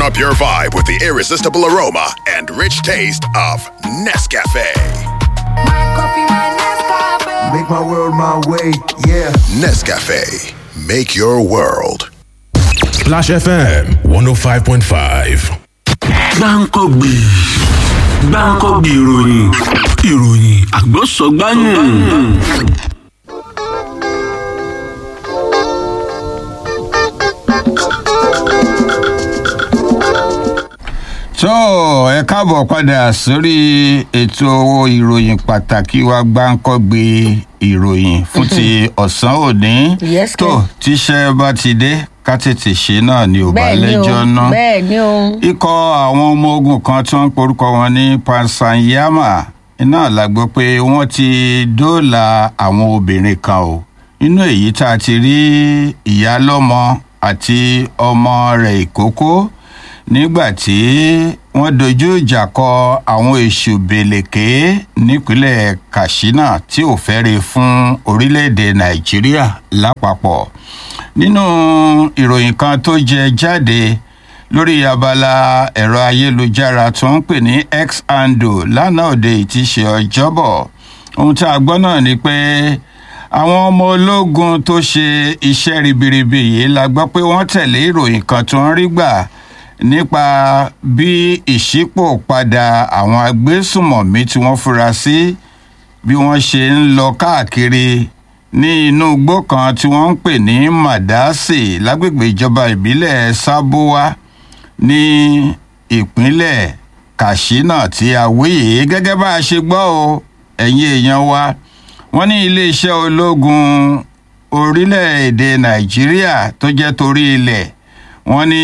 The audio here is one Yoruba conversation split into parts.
up your vibe with the irresistible aroma and rich taste of Nescafe. Make my world my way, yeah. Nescafe, make your world. Splash FM 105.5. gbáǹkọ́gbì gbáǹkọ́gbì ìròyìn ìròyìn àgbọ̀sọ̀gbáyìn. tó ẹ káàbọ̀ padà sórí ètò ìròyìn pàtàkì wa gbáǹkọ́gbé ìròyìn fún ti ọ̀sán òní Yes, tó sir. tíṣẹ́ bá ti dé ká tètè ṣe náà ni ò bá bẹ́ẹ̀ ni o lẹ́jọ́ náà bẹ́ẹ̀ ni o. ikọ̀ àwọn ọmọ ogun kan tí wọ́n ń porúkọ wọn ní pansanyama iná la gbọ́ pé wọ́n ti dóòlà àwọn obìnrin kan o nínú èyí tá a ti rí ìyálọ́mọ àti ọmọ rẹ̀ ìkókó nígbà tí wọ́n dojú ìjà kọ àwọn èṣù bèlèké nípínlẹ̀ katsina tí ò fẹ́re fún orílẹ̀-èdè nàìjíríà lápapọ̀ nínú ìròyìn kan tó jẹ jáde lórí abala ẹ̀rọ ayélujára tó ń pè ní x handle lánàá òde yìí ti ṣe ọjọ́bọ̀ ohun tí a gbọ́ náà ni pé àwọn ọmọ ológun tó ṣe iṣẹ́ ribiribi yìí la gbọ́ pé wọ́n tẹ̀lé ìròyìn kan tó ń rí gbà nípa bí ìṣípò padà àwọn agbésùmọ̀mí tí wọ́n fura sí bí wọ́n ṣe ń lọ káàkiri ní inú igbó kan tí wọ́n ń pè ní madasi lágbègbè ìjọba ìbílẹ̀ sábúwá ní ìpínlẹ̀ katsina tí a wí yìí gẹ́gẹ́ bá a ṣe gbọ́ o ẹ̀yin èèyàn wa wọ́n ní iléeṣẹ́ ológun orílẹ̀-èdè nàìjíríà tó jẹ́ torí ilẹ̀ wọ́n ní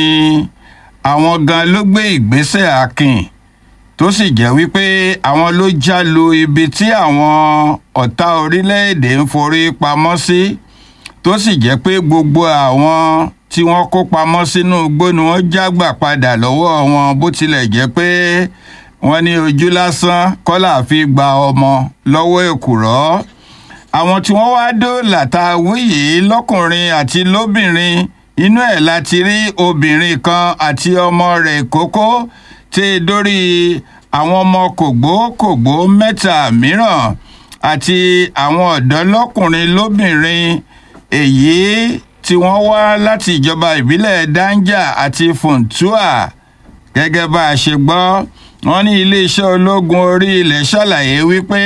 àwọn gan ló gbé ìgbésẹ̀ akin tó sì jẹ́ wípé àwọn ló já lu ibi tí àwọn ọ̀tá orílẹ̀-èdè ń forí pamọ́ sí tó sì jẹ́ pé gbogbo àwọn tí wọ́n kó pamọ́ sínú igbó ni wọ́n jágbà padà lọ́wọ́ wọn bó tilẹ̀ jẹ́ pé wọ́n ní ojú lásán kọ́là fi gba ọmọ lọ́wọ́ èkùrọ́ àwọn tí wọ́n wá dóòlà tá a wí yìí lọ́kùnrin àti lóbìnrin inú ẹ̀ láti rí obìnrin kan àti ọmọ rẹ̀ kókó tí e dórí àwọn ọmọ kògbókògbó mẹ́ta mìíràn àti àwọn ọ̀dọ́ lọ́kùnrin lóbìnrin èyí tí wọ́n wá láti ìjọba ìbílẹ̀ danja àti funtua gẹ́gẹ́ bá a ṣe gbọ́ wọ́n ní iléeṣẹ́ ológun orí ilẹ̀ ṣàlàyé wípé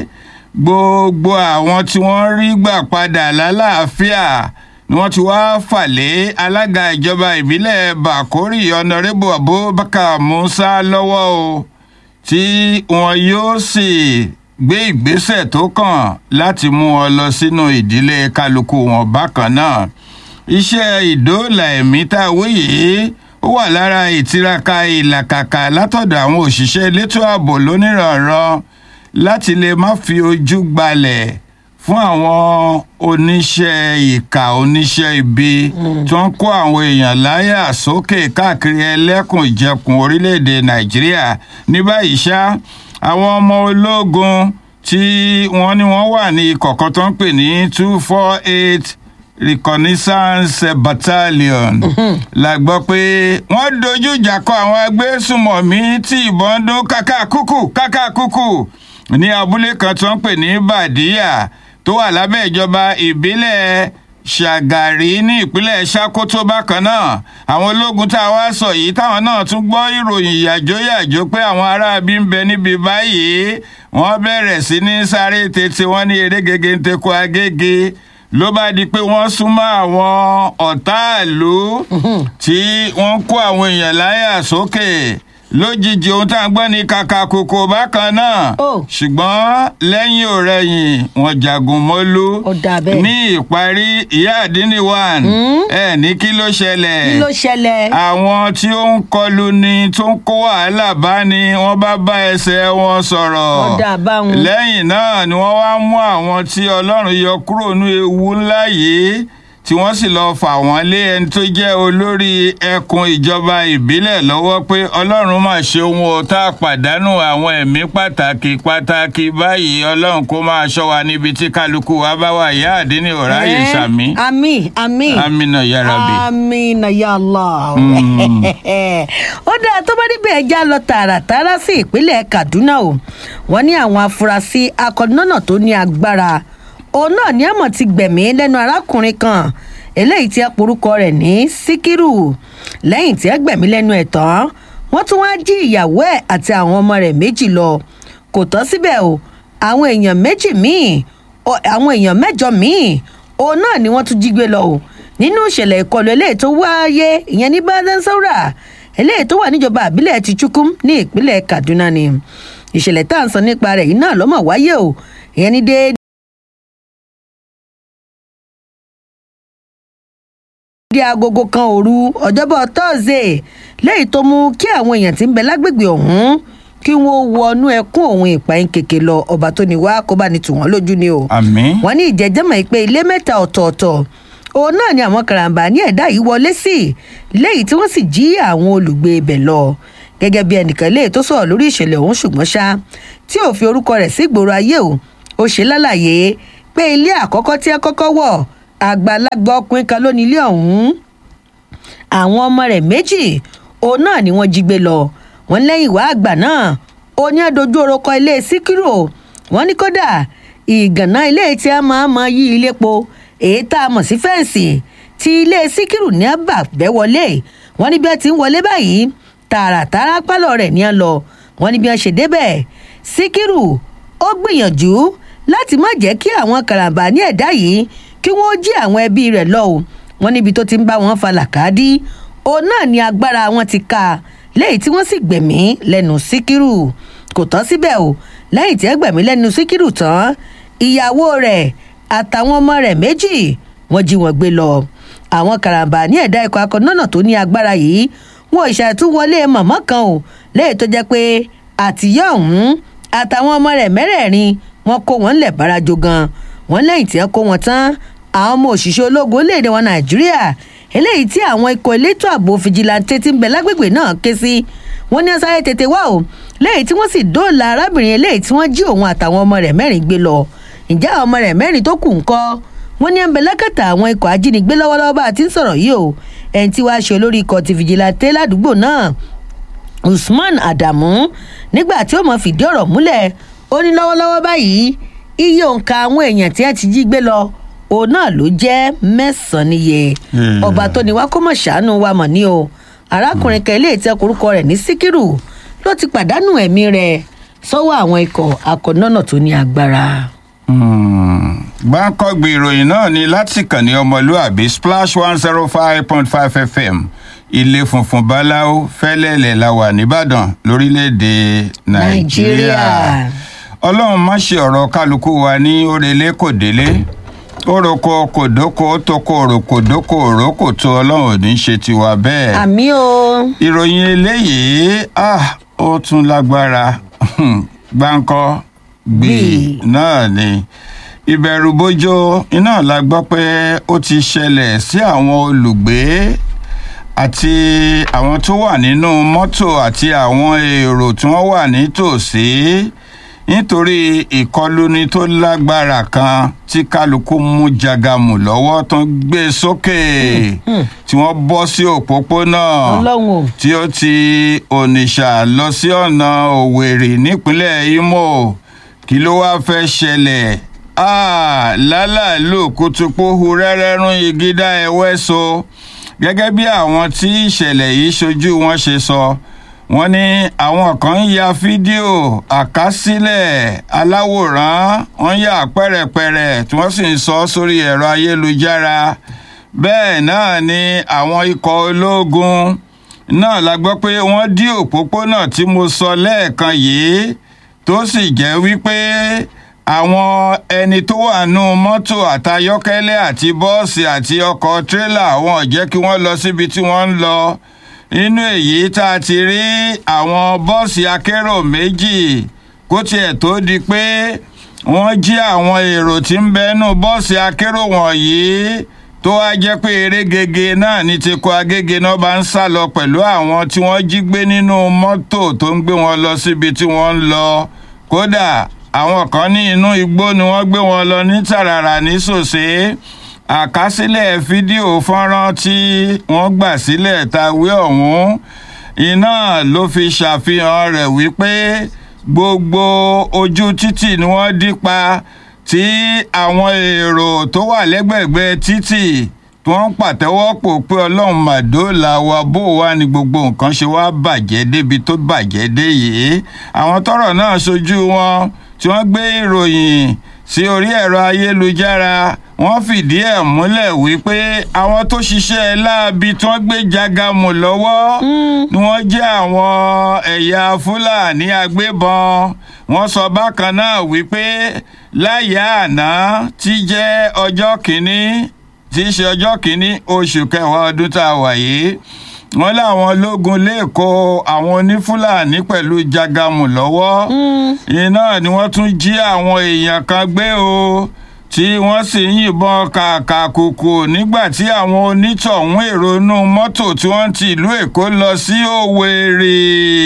gbogbo àwọn tí wọ́n rí gbà padà lálàáfíà ni wọ́n ti wá fàlé alága ìjọba ìbílẹ̀ bàkórì ọ̀nàrẹ́bù abubakar musa lọ́wọ́ o tí wọn yóò sì gbé ìgbésẹ̀ tó kàn láti mú wọn lọ sínú ìdílé kálukú wọn bákan náà iṣẹ́ ìdóòlà ẹ̀mí tá a wí yìí ó wà lára ìtiraka ìlàkàkà látọ̀dọ̀ àwọn òṣìṣẹ́ elétò ààbò lóníranran láti lè má fi ojú gbalẹ̀ fún àwọn oníṣẹ́ ìka oníṣẹ́ ibi tó ń kó àwọn èèyàn láyà sókè káàkiri ẹlẹ́kùn ìjẹkùn orílẹ̀-èdè nàìjíríà ní báyìí ṣá àwọn ọmọ ológun tí wọ́n ní wọ́n wà ní ikọ̀ kan tó ń pè ní two four eight reconnaissance battalion la gbọ́ pé wọ́n dojú ìjà kọ àwọn agbésùmọ̀mí tí ìbọn dún kákàkúkù kákàkúkù ní abúlé kan tó ń pè ní bàdíyà tó wà lábẹ́ ìjọba ìbílẹ̀ ṣàgàrí ní ìpínlẹ̀ ṣàkótó bákan náà àwọn ológun tá a wá sọ yìí táwọn náà tún gbọ́ ìròyìn yàjóyàjó pé àwọn aráabí ń bẹ níbi báyìí wọ́n bẹ̀rẹ̀ sí ní sáré tètè wọ́n ní eré gègé ń tekọ agége ló bá di pé wọ́n súnmọ́ àwọn ọ̀tá ìlú tí wọ́n kó àwọn èèyàn láyà sókè lójijì ohun tá à ń gbọ́ ní kàkà kòkò bákan náà Oh. ṣùgbọ́n lẹ́yìn òrẹ́yìn wọn jagun mọ́lú Ó dà bẹ́ẹ̀. ní ìparí ìyá àdínní one ẹ ní kí ló ṣẹlẹ̀ kí ló ṣẹlẹ̀. àwọn tí ó ń kọlu ni tó ń kó wàhálà bá ni wọ́n bá bá ẹsẹ̀ wọn sọ̀rọ̀ Ó dà báwọn. lẹ́yìn náà ni wọ́n wá mú àwọn tí ọlọ́run yọ kúrò ní ewu ńlá yìí tí wọ́n sì lọ́ọ́ fà wọ́n lé ẹni tó jẹ́ olórí ẹkùn ìjọba ìbílẹ̀ lọ́wọ́ pé ọlọ́run mà ṣe ohun o tá a pàdánù àwọn ẹ̀mí pàtàkì pàtàkì báyìí ọlọ́run kó máa ṣọ́ wa níbi tí kálukú wa bá wà ìyá àdínní ọ̀ráyè Eh, sàmí àmín àmín amínà yára bì. amina ya allah ó dáa tó bá níbẹ̀ ẹja lọ tààràtàrà sí ìpínlẹ̀ kaduna o wọ́n ní àwọn afurasí akọ̀nọ́nà tó ní agbára òun náà ní àmọ̀ ti gbẹ̀mí lẹ́nu arákùnrin kan eléyìí tí ẹ porúkọ rẹ̀ ní síkírù lẹ́yìn tí ẹ gbẹ̀mí lẹ́nu ẹ̀ tán wọ́n tún wá jí ìyàwó ẹ̀ àti àwọn ọmọ rẹ̀ méjì lọ kò tán síbẹ̀ o àwọn èèyàn méjì míì ọ- àwọn èèyàn mẹ́jọ míì òun náà ni wọ́n tún jí gbé lọ o nínú ìṣẹ̀lẹ̀ ìkọlù eléyìí tó wáyé ìyẹn ní badansora eléyìí tó wà níjọba àbílẹ̀ ti chukum ní ìpínlẹ̀ kaduna ni ìṣẹ̀lẹ̀ tá à ń sọ nípa rẹ̀ yìí náà lọ́mọ̀ wáyé o ìyẹn ní déédéé. di agogo kan òru ọjọ́bọ̀ tọ́sídẹ̀ẹ́ lẹ́yìn tó mú kí àwọn èèyàn tí ń bẹ lágbègbè ọ̀hún kí wọ́n wọnú ẹkún òun ìpààyàn kèké lọ ọba tó ní wá kó bá ní tù wọ́n lójú ni o àmín wọ́n ní ìjẹ́jẹ́mọ̀ pé ilé mẹ́ta ọ̀tọ̀ọ̀tọ̀ òun náà ni àwọn karambà ní ẹ̀dá yìí wọlé sí lẹ́yìn tí wọ́n sì jí àwọn olùgbé ibẹ̀ lọ gẹ́gẹ́ bí ẹnìkan lè tó sọ̀rọ̀ lórí ìṣẹ̀lẹ̀ ọ̀hún ṣùgbọ́n ṣá tí ò fi orúkọ rẹ̀ sí ìgboro ayé o ó ṣe lálàyé pé ilé àkọ́kọ́ tí ẹ kọ́kọ́ wọ̀ àgbàlagbà ọkùnrin kan ló ní ilé ọ̀hún àwọn ọmọ rẹ̀ méjì òun náà ni wọ́n jí gbé lọ wọ́n lẹ́yìn ìwà àgbà náà ó ní àdójú orúkọ ilé síkírò wọ́n ní kódà ìgànná ilé tí a máa mọ yí ilé po èyí tá a mọ̀ sí fẹ́ǹsì tí ilé síkírù ní àbà bẹ́ wọlé wọ́n ní bí wọ́n ti ń wọlé báyìí tààràtàrà pálọ̀ rẹ̀ ní à ń lọ wọ́n ní bí wọ́n ṣe débẹ̀ síkírù ó gbìyànjú láti má jẹ́ kí àwọn karambà ní ẹ̀dá yìí kí wọ́n jí àwọn ẹbí rẹ̀ lọ o wọ́n níbi tó ti ń bá wọn fa làkàdí òun náà ni agbára wọn ti ka lẹ́yìn tí wọ́n sì gbẹ̀mí lẹ́nu síkírù kò tán síbẹ̀ o lẹ́yìn tí ẹ gbẹ̀mí lẹ́nu síkírù tán ìyàwó rẹ̀ àtàwọn ọmọ rẹ̀ méjì wọ́n jí wọn gbé lọ àwọn karambà ní ẹ̀dá ikọ̀ akọ̀nọ́nà tó ní agbára yìí wọn ò ṣàtúwọlé mọ̀mọ́ kan o lẹ́yìn tó jẹ́ pé àtìyá ọ̀hún àtàwọn ọmọ rẹ̀ mẹ́rẹ̀ẹ̀rin wọn kó wọn lẹ̀ bárajo gan wọn lẹ́yìn tí ẹ kó wọn tán àwọn ọmọ òṣìṣẹ́ ológun orílẹ̀-èdè wọn nàìjíríà eléyìí tí àwọn ikọ̀ elétò ààbò fìjìláńtẹ́ ti ń bẹ lágbègbè náà ké sí wọn ní sáré tètè wá o lẹ́yìn tí wọ́n sì dóòlà arábìnrin eléyìí tí wọ́n jí òun àtàwọn ọmọ rẹ̀ mẹ́rin gbé lọ ǹjẹ́ àwọn ọmọ rẹ̀ mẹ́rin tó kù ń kọ́ wọ́n ní ẹnbẹ̀ lákàtà àwọn ikọ̀ ajínigbé lọ́wọ́lọ́wọ́ bá a ti ń sọ̀rọ̀ yìí o ẹni tí wàá ṣe olórí ikọ̀ ti fìjìláńtẹ́ ládùúgbò náà usman adamu nígbà tí ó mọ fìdí ọ̀rọ̀ múlẹ̀ ó ní lọ́wọ́lọ́wọ́ báyìí iye òǹkà àwọn èèyàn tí ẹ ti jí gbé lọ òun náà ló jẹ́ mẹ́sàn-án níye Hmm. ọba tó ní wá kó mọ̀ ṣàánú wa mọ̀ ní o arákùnrin kan ilé ìtẹ́ korúkọ rẹ̀ ní síkírù ló ti pàdánù ẹ̀mí rẹ̀ sọ́wọ́ àwọn ikọ̀ akọ̀nọ́nà tó ní agbára. gbáǹkọ́gbì ìròyìn náà ni láti kàn ní ọmọlúàbí splash one zero five point five fm ilé funfun báláwo fẹ́lẹ́lẹ̀ la wà nìbàdàn lórílẹ̀‐èdè nàìjíríà Nàìjíríà. ọlọ́run má ṣe ọ̀rọ̀ kálukú wa ní orele kò délé oroko kò dóko toko òròkò dóko òrókò tó ọlọ́run ò ní ṣe tiwa bẹ́ẹ̀ àmì o ìròyìn eléyìí ah ó tún lágbára gbáǹkọ gbì Gbì. náà ni ìbẹ̀rùbojo iná la gbọ́ pé ó ti ṣẹlẹ̀ sí àwọn olùgbé àti àwọn tó wà nínú mọ́tò àti àwọn èrò tí wọ́n wà nítòsí nítorí ìkọluni tó lágbára kan tí kálukú mú jagamu lọ́wọ́ tó ń gbé sókè tí wọ́n bọ́ sí òpópónà ọlọ́run o tí ó ti onitsha lọ sí ọ̀nà òwèrè nípínlẹ̀ imo kí ló wáá fẹ́ ṣẹlẹ̀ Ah, lálàlú kùtùpóhu rẹ́rẹ́rún igídá ẹwẹ́ so gẹ́gẹ́ bí àwọn tí ìṣẹ̀lẹ̀ yìí ṣojú wọn ṣe sọ wọ́n ní àwọn kan ń ya fídíò àkásílẹ̀ aláwòrán wọ́n yà pẹ́rẹ̀pẹ̀rẹ̀ tí wọ́n sì ń sọ sórí ẹ̀rọ ayélujára bẹ́ẹ̀ náà ni àwọn ikọ̀ ológun náà la gbọ́ pé wọ́n dí òpópónà tí mo sọ lẹ́ẹ̀kan yìí tó sì jẹ́ wípé àwọn ẹni tó wà nù mọ́tò àtayọ́kẹ́lẹ́ àti bọ́ọ̀sì àti ọkọ̀ tírélà wọn ò jẹ́ kí wọ́n lọ síbi tí wọ́n ń lọ nínú èyí tá a ti rí àwọn bọ́ọ̀sì akérò méjì kó tiẹ̀ tó di pé wọ́n jí àwọn èrò tí ń bẹ́nu bọ́ọ̀sì akérò wọ̀nyí tó wá jẹ́ pé eré gègé náà ní ti kọ agége náà bá ń sá lọ pẹ̀lú àwọn tí wọ́n jí gbé nínú mọ́tò tó ń gbé wọn lọ síbi tí wọ́n ń lọ kódà àwọn kan ní inú igbó ni wọ́n gbé wọn lọ ní tàràrà ní sòsé àkásílẹ̀ fídíò fọ́nrán tí wọ́n gbà sílẹ̀ tàwé ọ̀hún iná ló fi ṣàfihàn rẹ̀ wípé gbogbo ojú títì ni wọ́n dí pa tí àwọn èrò tó wà lẹ́gbẹ̀gbẹ́ títì tí wọ́n ń pàtẹ́wọ́ pò pé ọlọ́run màdóòlà wa bó wa ni gbogbo nǹkan ṣe wá bàjẹ́ débi tó bàjẹ́ dé yìí àwọn tọrọ náà ṣojú wọn tí wọ́n gbé ìròyìn sí orí ẹ̀rọ ayélujára wọ́n fìdí ẹ̀ múlẹ̀ wípé àwọn tó ṣiṣẹ́ láabi tí wọ́n gbé jágàmù lọ́wọ́ ni wọ́n jẹ́ àwọn ẹ̀yà fúlàní agbébọn wọ́n sọ bákan náà wípé láyà àná tí jẹ́ ọjọ́ kìíní tí í ṣe ọjọ́ kìíní oṣù kẹwàá ọdún tá a wà yìí wọ́n láwọn ológun lẹ́kọ̀ọ́ àwọn onífúlàní pẹ̀lú jágàmù lọ́wọ́ iná ni wọ́n tún jí àwọn èèyàn kan gbé o tí wọ́n sì ń yìnbọn kàkàkùkù nígbà tí àwọn onítọ̀hún èrò inú mọ́tò tí wọ́n ti ìlú èkó lọ sí òwèrè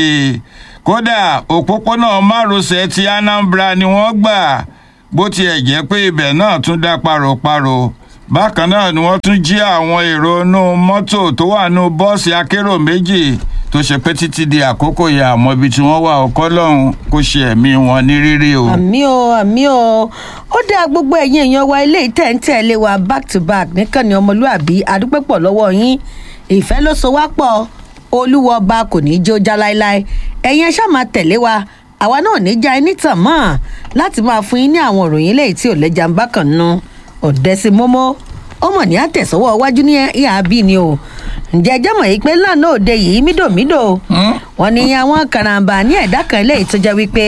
kódà òpópónà márosẹ̀ ti anambra ni wọ́n gbà bó tiẹ̀ jẹ́ pé ibẹ̀ náà tún dá paroparo bákan náà ni wọ́n tún jí àwọn èrò inú mọ́tò tó wà nínú bọ́ọ̀sì akérò méjì tó ṣe pé títí di àkókò yà àmọ́ ibi tí wọ́n wà ọkọ́ lọ́hùn kó ṣe ẹ̀mí wọn ní rírí o. àmì o àmì o ó dá gbogbo ẹ̀yin èèyàn wa ilé ìtẹ̀ǹtẹ̀lé wa back to back nìkànnì ọmọlúàbí àdúpẹ́pọ̀ lọ́wọ́ yín ìfẹ́ ló so wá pọ̀ olúwọ ọba kò ní í jó já láéláé ẹ̀yin ẹ ṣáà máa tẹ̀lé wa àwa náà ní já ẹni tàn mọ́ láti máa fún yín ní àwọn ìròyìn eléyìí tí ò lẹ́jà ń bá kàn nu ọ̀dẹ́sí mọ́mọ́ ọmọ ní àtẹ̀sọ́wọ́ iwájú ní ìhà bí ni o ǹjẹ́ ẹjẹ́ mọ̀ yìí pé lánàá òde yìí mídòmídò wọn ni àwọn karambà ní ẹ̀dá kan eléyìí tó jẹ́ wípé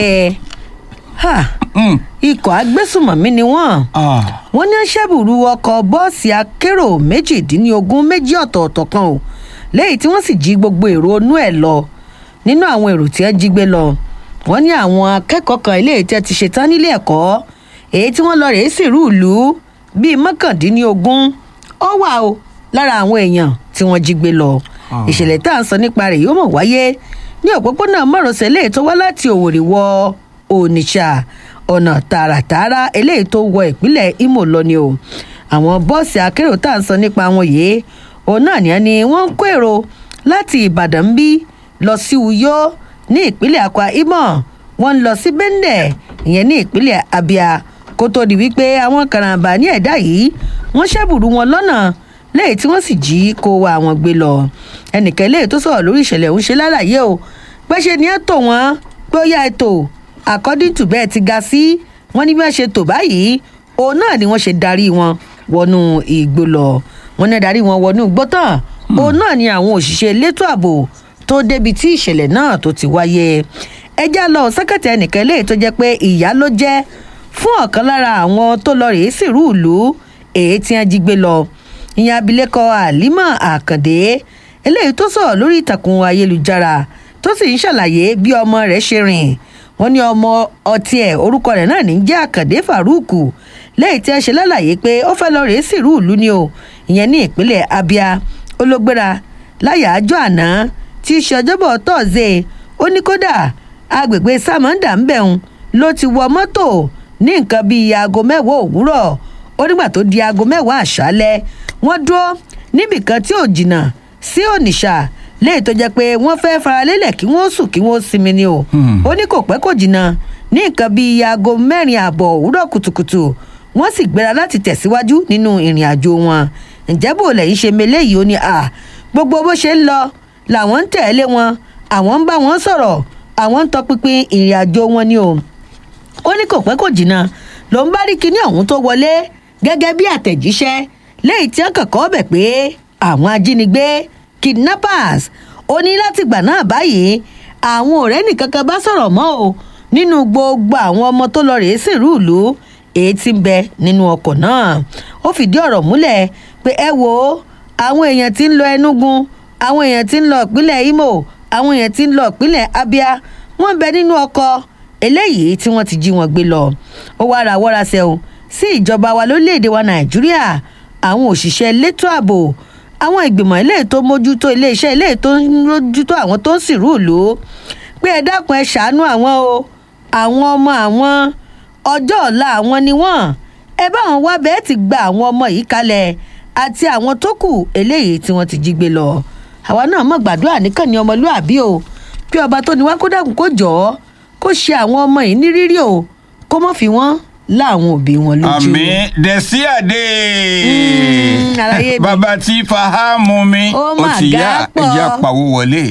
ha, ikọ̀ agbésùmọ̀mí ni wọ́n wọ́n ní ṣẹ́bùrú ọkọ̀ bọ́ọ̀sì akérò méjìdínlógún méjì ọ̀tọ̀ọ̀tọ̀ kan o lẹ́yìn tí wọ́n sì jí gbogbo èrò inú ẹ̀ lọ nínú àwọn èrò tí wọ́n jí gbé lọ wọ́n ní àwọn akẹ́kọ̀ọ́ kan eléyìí tẹ́ ti ṣetán nílé ẹ̀kọ́ èyí tí wọ́n lọ rèé sì rú ìlú bíi mọ́kàndínlógún ó wà o lára àwọn èèyàn tí wọ́n jí gbé lọ ìṣẹ̀lẹ̀ tá à ń sọ nípa rẹ̀ yóò mọ̀ wáyé ní òpópónà márosẹ̀ eléyìí tó wá láti òwòrì wọ onitsha ọ̀nà tààràtààrà eléyìí tó wọ ìpínlẹ̀ imo lọ ni o àwọn bọ́ọ̀sì akérò tá à ń sọ nípa wọn yìí òun náà ní ẹni wọ́n ń kó èrò láti ìbàdàn bí lọ sí uyo ní ìpínlẹ̀ akwa imo wọ́n ń lọ sí bẹ́ńdẹ̀ ìyẹn ní ìpínlẹ̀ abia kó tó di wípé àwọn karambà ní ẹ̀dá yìí wọ́n ṣẹ́bùrú wọn lọ́nà lẹ́yìn tí wọ́n sì jí kó wa àwọn gbé lọ ẹnìkan lẹ́yìn tó sọ̀rọ̀ lórí ìṣẹ̀lẹ̀ òun ṣe lálàyé o pẹ́ṣẹ́ ni ẹ tò wọ́n pé ó yá ẹ tò according to bẹ́ẹ̀ ti ga sí wọ́n ní bí wọ́n ṣe tò báyìí òun náà ni wọ́n ṣe darí wọn wọnú igbó lọ wọ́n ní darí wọn wọnú igbó tán òun náà ni àwọn òṣìṣẹ́ elétò ààbò tó débi tí ìṣẹ̀lẹ̀ náà tó ti wáyé ẹjá lọ sẹ́kẹ̀tì ẹnìkan lẹ́yìn tó jẹ́ pé ìyá ló jẹ́ fún ọ̀kan lára àwọn tó lọ rèé sìrú ìlú èyí tí wọ́n jí gbé lọ ìyẹn abilékọ àlímọ̀ àkàndé eléyìí tó sọ̀rọ̀ lórí ìtàkùn ayélujára tó sì ń ṣàlàyé bí ọmọ rẹ̀ ṣe rìn wọ́n ní ọmọ ọtí ẹ̀ orúkọ rẹ̀ náà ní jẹ́ àkàndé faruku lẹ́yìn tí wọ́n ṣe lálàyé pé ó fẹ́ lọ rèé sìrú ìlú ni o ìyẹn ní ìpínlẹ̀ abia ológbéra láyàájọ́ àná tí í ṣe ọjọ́bọ̀ tọ́ọ̀zẹ̀ ó ní kódà agbègbè samanda ń bẹ̀rùn ló ti wọ mọ́tò ní nǹkan bíi aago mẹ́wàá òwúrọ̀ ó nígbà tó di aago mẹ́wàá àṣálẹ́ wọ́n dúró níbìkan tí ò jìnnà sí ònìṣà léyìí tó jẹ́ pé wọ́n fẹ́ faralélẹ̀ kí wọ́n sùn kí wọ́n sinmi ni o ó ní kò pẹ́ kò jìnnà ní nǹkan bíi aago mẹ́rin ààbọ̀ òwúrọ̀ kùtùkùtù wọ́n sì gbéra láti tẹ̀síwájú nínú ìrìn àjò wọn ǹjẹ́ bò lẹ́yìn ṣe meléyìí ó ní à gbogbo bó ṣe ń lọ làwọn ń tẹ̀lé wọn àwọn ń bá wọn sọ̀rọ̀ àwọn ń tọpinpin ìrìn àjò wọn ni o ó ní kò pẹ́ kò jìnnà ló ń bá rí kinní ọ̀hún tó wọlé gẹ́gẹ́ bí àtẹ̀jíṣẹ́ lẹ́yìn tí wọ́n kọ̀kọ́ bẹ̀ pé àwọn ajínigbé kidnappers ó ní látìgbà náà báyìí àwọn ọ̀rẹ́ nìkankan bá sọ̀rọ̀ mọ́ o nínú gbogbo àwọn ọmọ tó lọ rèé sìnrú ìlú èyí tí ń bẹ nínú ọkọ̀ náà ó fìdí ọ̀rọ̀ múlẹ̀ pé ẹ wo àwọn èèyàn tí ń lọ ẹnugun àwọn èèyàn tí ń lọ ìpínlẹ̀ imo àwọn èèyàn tí ń lọ ìpínlẹ̀ abia wọ́n bẹ nínú ọkọ̀ eléyìí tí wọ́n ti jí wọn gbé lọ ó wá ra wọ́ra sẹ́wọ̀n sí ìjọba wa lórílẹ̀‐èdè wa nàìjíríà àwọn òṣìṣẹ́ elétò ààbò àwọn ìgbìmọ̀ eléyìí tó mójútó iléeṣẹ́ eléyìí tó ń mójútó àwọn tó ń sìnrú ìlú pé ẹ dákun ẹ ṣàánú àwọn o àwọn ọmọ àwọn ọjọ́ ọ̀la àwọn ni wọ́n ẹ bá wọn wá bẹ́ẹ̀ ti gba àwọn ọmọ yìí kalẹ̀ àti àwọn tó kù eléyìí tí wọ́n ti jí gbé lọ àwa náà mọ̀ gbàdúrà nìkan ni ọmọlúàbí o kí ọba tó ní wá kó dàkún kó jọ ọ́ kó ṣe àwọn ọmọ yìí ní rírí o kó mọ̀ fi wọ́n láwọn òbí wọn lójú. àmì dẹ̀sí àdé Mm, àlàyé mi. bàbá tí fahamu mi Ó ó mà ti ga yá pọ̀. ẹja pawó wọlé.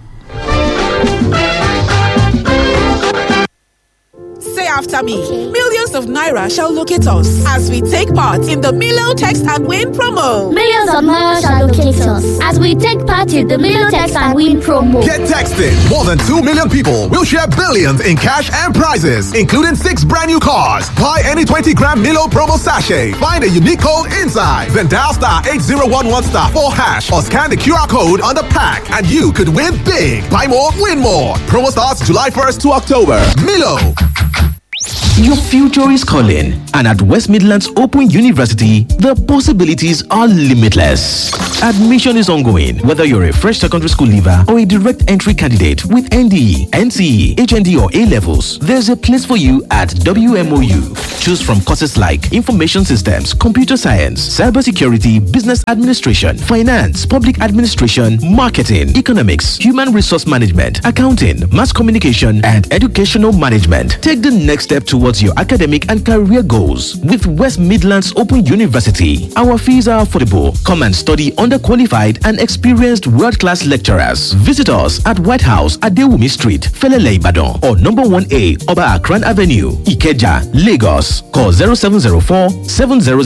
Say after me. Millions of Naira shall locate us as we take part in the Milo Text and Win promo. Millions of miles shall locate us as we take part in the Milotex and Win promo. Get texted. More than 2 million people will share billions in cash and prizes, including six brand new cars. Buy any 20 gram Milo promo sachet. Find a unique code inside. Then dial star 8011 star 4 hash or scan the QR code on the pack and you could win big. Buy more, win more. Promo starts July 1st to October. Milo. Your future is calling, and at West Midlands Open University, the possibilities are limitless. Admission is ongoing, whether you're a fresh secondary school leaver or a direct entry candidate with NDE, NCE, HND, or A levels. There's a place for you at WMOU. Choose from courses like Information Systems, Computer Science, Cybersecurity, Business Administration, Finance, Public Administration, Marketing, Economics, Human Resource Management, Accounting, Mass Communication, and Educational Management. Take the next step towards your academic and career goals with West Midlands Open University. Our fees are affordable. Come and study under qualified and experienced world class lecturers. Visit us at White House at Dewumi Street, Felele Ibadan, or number 1A Oba Akran Avenue, Ikeja, Lagos. Call 0704 700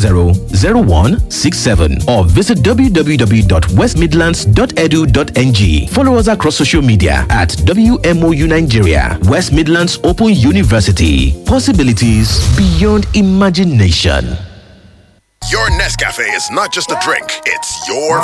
0167 or visit www.westmidlands.edu.ng. Follow us across social media at WMOU Nigeria, West Midlands Open University. Possibilities beyond imagination. Your Nescafe is not just a drink, it's your